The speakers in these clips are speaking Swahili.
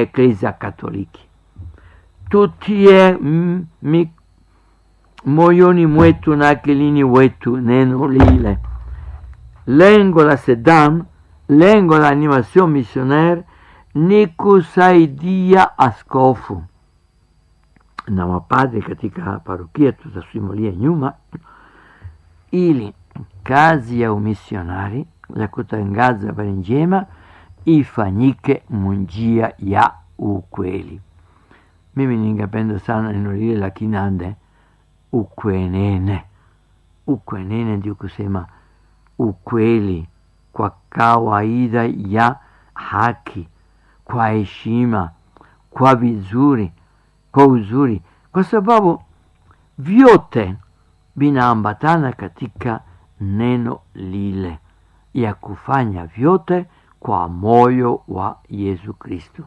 Eklezia Katoliki. Tutie mm, mi, moyoni mwetu na akilini wetu neno lile. Lengo la SEDAM, lengo la animation missionaire ni kusaidia askofu na mapadri katika parokia, tutasimulia nyuma, ili kazi ya umisionari ya kutangaza habari njema ifanyike munjia ya ukweli. Mimi ningependa sana neno lile la Kinande, ukwenene. Ukwenene ndio kusema ukweli kwa kawaida ya haki, kwa heshima, kwa vizuri, kwa uzuri, kwa sababu vyote vinaambatana katika neno lile ya kufanya vyote kwa moyo wa Yesu Kristo.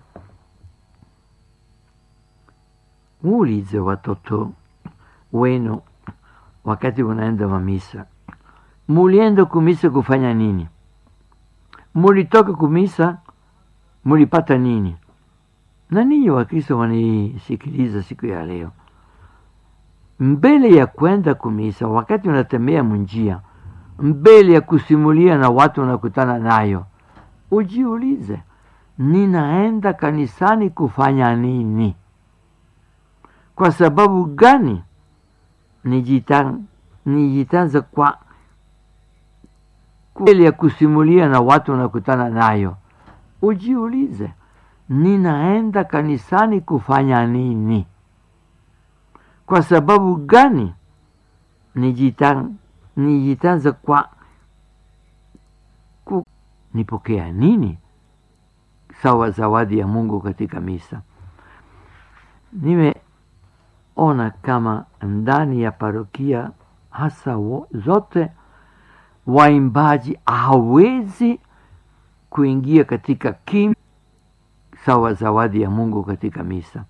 Muulize watoto wenu wakati unaenda wa misa, mulienda kumisa kufanya nini? Mulitoka kumisa mulipata nini? Na ninyi Wakristo wanisikiliza siku ya leo, mbele ya kwenda kumisa, wakati unatembea munjia, mbele ya kusimulia na watu unakutana nayo, ujiulize, ninaenda kanisani kufanya nini? Kwa sababu gani nijitanza kwa mbele ya kusimulia na watu unakutana nayo, ujiulize, ninaenda kanisani kufanya nini? Kwa sababu gani nijitanza kwa ku, nipokea nini sawa zawadi ya Mungu katika misa? Nimeona kama ndani ya parokia hasa wo, zote waimbaji hawezi kuingia katika kim sawa zawadi ya Mungu katika misa.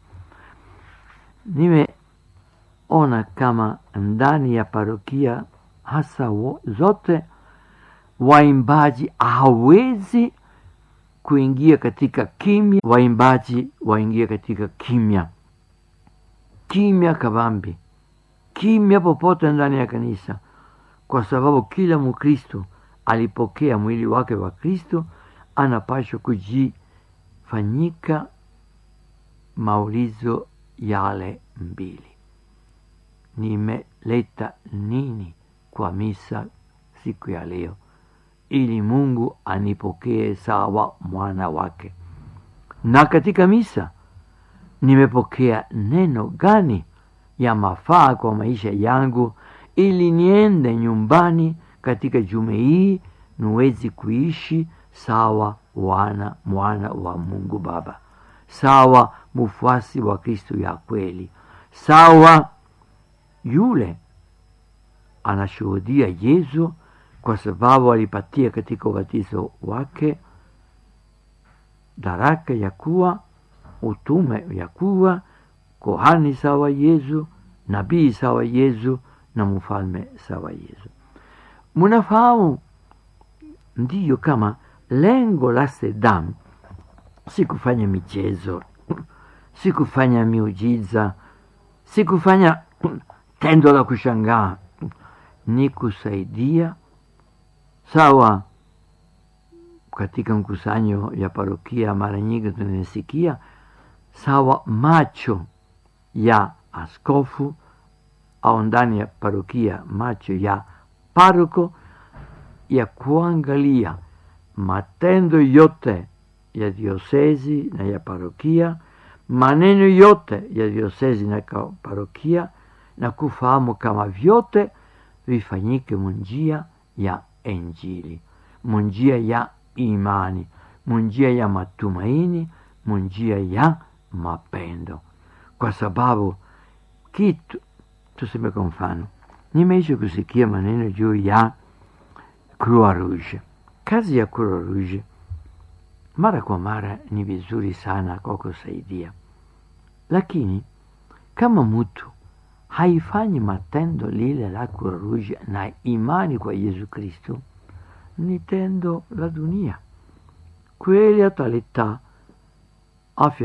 Nimeona kama ndani ya parokia hasa wo, zote waimbaji hawezi kuingia katika kimya, waimbaji waingia katika kimya, kimya kabambi, kimya popote ndani ya kanisa, kwa sababu kila Mkristo alipokea mwili wake wa Kristo, anapashwa kujifanyika maulizo yale mbili: nimeleta nini kwa misa siku ya leo, ili Mungu anipokee sawa mwana wake? Na katika misa nimepokea neno gani ya mafaa kwa maisha yangu, ili niende nyumbani katika jume hii niwezi kuishi sawa wana mwana wa Mungu Baba, sawa mfuasi wa Kristo ya kweli, sawa yule anashuhudia Yesu kwa sababu alipatia katika ubatizo wake daraka ya kuwa utume ya kuwa kohani sawa Yesu, nabii sawa Yesu na mfalme sawa Yesu. Munafahamu ndiyo kama lengo la SEDAM si kufanya michezo, si kufanya miujiza, si kufanya tendo la kushangaa, ni kusaidia sawa. Katika mkusanyo ya parokia mara nyingi tunasikia sawa macho ya askofu au ndani ya parokia macho ya paroko ya kuangalia matendo yote ya diosezi na ya parokia, maneno yote ya diosezi na parokia, na kufahamu kama vyote vifanyike munjia ya Injili, munjia ya imani, munjia ya matumaini, munjia ya mapendo, kwa sababu kitu tuseme, kwa mfano, nimeisha kusikia maneno juu ya Croix Rouge. Kazi ya Croix Rouge mara kwa mara ni vizuri sana kwa kusaidia, lakini kama mtu haifanyi matendo lile la Croix Rouge na imani kwa Yesu Kristo, ni tendo la dunia kweli, ataleta afya